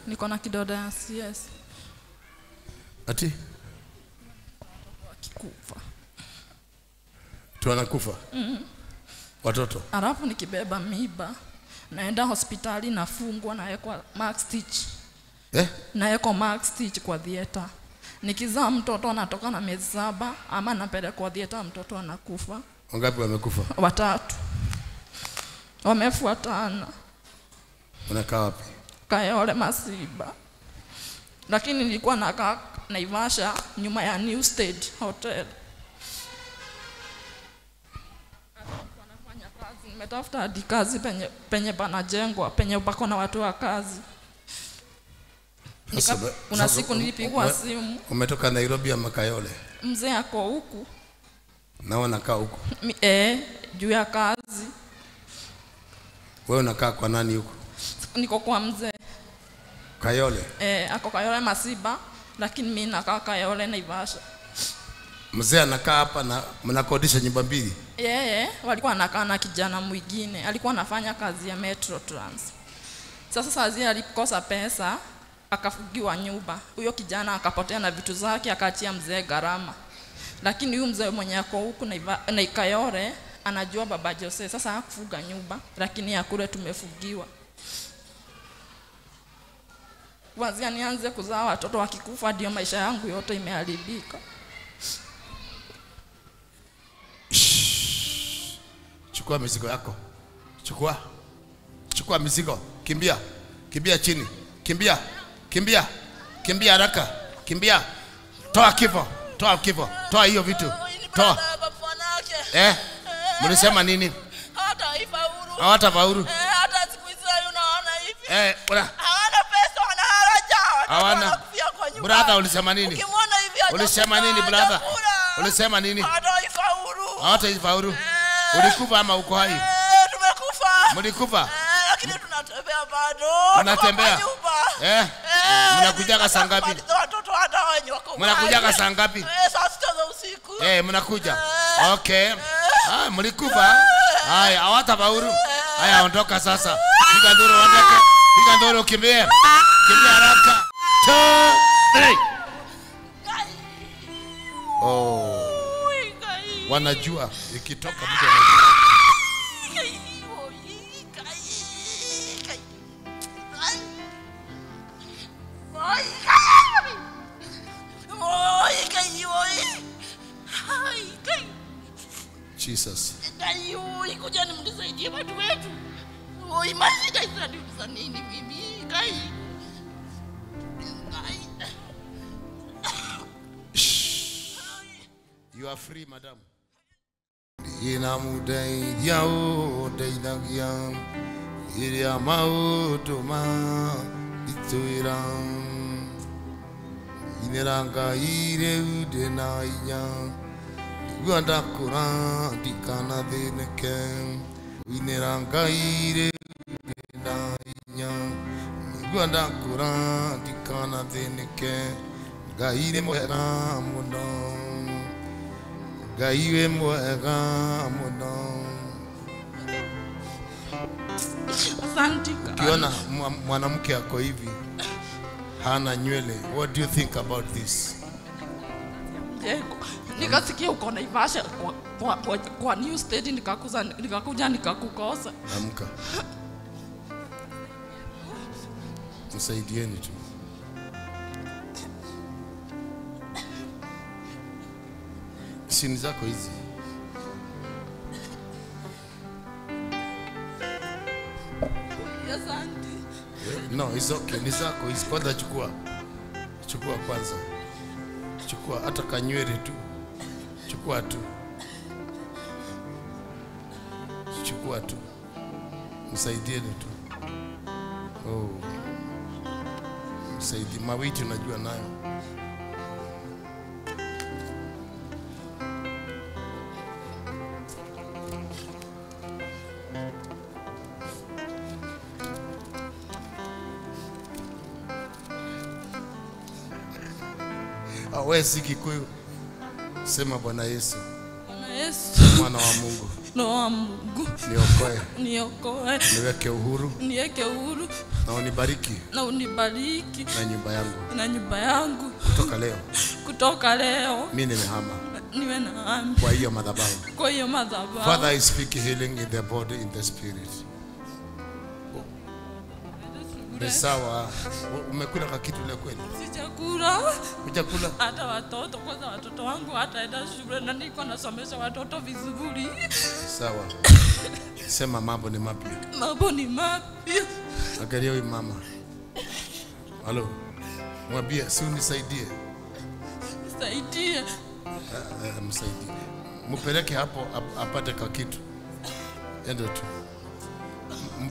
niko na kidoda ya CS ati wakikufa, tu anakufa watoto alafu nikibeba miba naenda hospitali nafungwa, nawekwa mark stitch, eh? nawekwa mark stitch kwa theater. Nikizaa mtoto anatoka na miezi saba, ama napelekwa theater, mtoto anakufa. wangapi wamekufa Watatu wamefuatana, unakaa wapi Kayole Masiba, lakini nilikuwa nakaa Naivasha nyuma ya New State Hotel. Nafanya kazi, nimetafuta hadi kazi penye, penye panajengwa penye pako na watu wa kazi. Nika, Sasa ba- kuna sasa siku um- nilipigwa ume- simu, umetoka nairobi ama kayole mzee ako huku na wanakaa huku Mi- eh, juu ya kazi, wewe unakaa kwa nani huku niko kwa mzee kayole eh, ako Kayole Masiba, lakini mi nakaa Kayole Naivasha. mzee anakaa hapa na mnakodisha nyumba mbili yeye walikuwa anakaa na kijana mwingine alikuwa anafanya kazi ya Metro Trans. Sasa saa zile alikosa pesa akafugiwa nyumba, huyo kijana akapotea na vitu zake, akaachia mzee gharama. Lakini huyu mzee mwenye ako huku Naiva- na Kayole anajua baba Jose, sasa hakufuga nyumba, lakini ya kule tumefugiwa. Kuanzia nianze kuzaa watoto wakikufa, ndio maisha yangu yote imeharibika. chukua mizigo yako chukua chukua mizigo kimbia kimbia chini kimbia kimbia kimbia haraka kimbia toa kifo toa kifo toa hiyo vitu toa Babanake. eh mlisema nini Hata ifaulu. hawatafaulu Eh, hata siku hizi hayo unaona hivi. eh bra Hawana pesa, wana haraja. Watoto Hawana. wanakufia kwa nyumba. brother ulisema nini Ukimwona hivi hajakula, ulisema nini brother hajakula. ulisema nini Hata ifaulu. hawatafaulu Eh, ulikufa ama uko hai eh, tumekufa. mlikufa Eh, lakini tunatembea bado. Mnatembea? Tuko kwa nyumba. eh Eh, Mnakujaga saa ngapi? kumaliza watoto hata wenye wako Mnakujaga mbali. saa ngapi? Eh, saa sita za usiku. Eh, mnakuja. Okay. Ah, mlikufa. Haya, hawatafaulu. Haya, ondoka sasa. Piga nduru ondoke. Piga nduru kimbie. Kimbia haraka. Two, three. Oh, Ui, kai. wanajua ikitoka mtu anajua. Kai, oi, kai, kai. Ai. Oi, kai. Oi, kai, oi. Ai, kai. Jesus. Kai, oi, kuja nimnisaidie watu wetu. Oi, mashida zinaniuliza nini mimi? Kai. Kai. You are free, madam. Inamudeithia ũndeithagia iria maũndũ ma itwĩra inĩra ngai rĩu ndĩna hinya igua ndakũra ndikanathĩnĩke inĩra ngai rĩu ndĩna hinya igua ndakũra ndikanathĩnĩke ngai nĩ mwega mũno ngai wĩ mwega mũno Asante. ukiona mwa- mwanamke ako hivi hana nywele what do you think about this Jengo. Nikasikia uko Naivasha kwa, kwa, kwa, kwa New State nikakuza nikakuja nikakukosa. amka msaidieni tu sini zako hizi Asante. no it's okay ni zako hizi kwanza chukua chukua kwanza chukua hata kanywele tu chukua tu chukua tu msaidieni tu oh. msaidi mawiti unajua nayo Ah, wewe si Kikuyu, sema Bwana Yesu, Bwana Yesu, mwana wa Mungu, Roho wa Mungu, niokoe, niokoe, niweke uhuru, niweke huru, na unibariki na unibariki na nyumba yangu na nyumba yangu kutoka leo. kutoka leo Mimi nimehama niwe na amani kwa hiyo madhabahu. kwa hiyo madhabahu. Father, I speak healing in the body, in the spirit. Ni sawa. U- Umekula ka kitu leo kweli? Sijakula Hujakula? hata watoto, kwanza watoto wangu hataenda shule na niko nasomesha watoto vizuri. Sawa. Sema mambo ni mapya. Mambo ni mapya. Angalia huyu mama. Halo. Mwambie si unisaidie. Nisaidie. Eh, eh, Msaidie. Mpeleke hapo ap- apate ka kitu. Ende tu.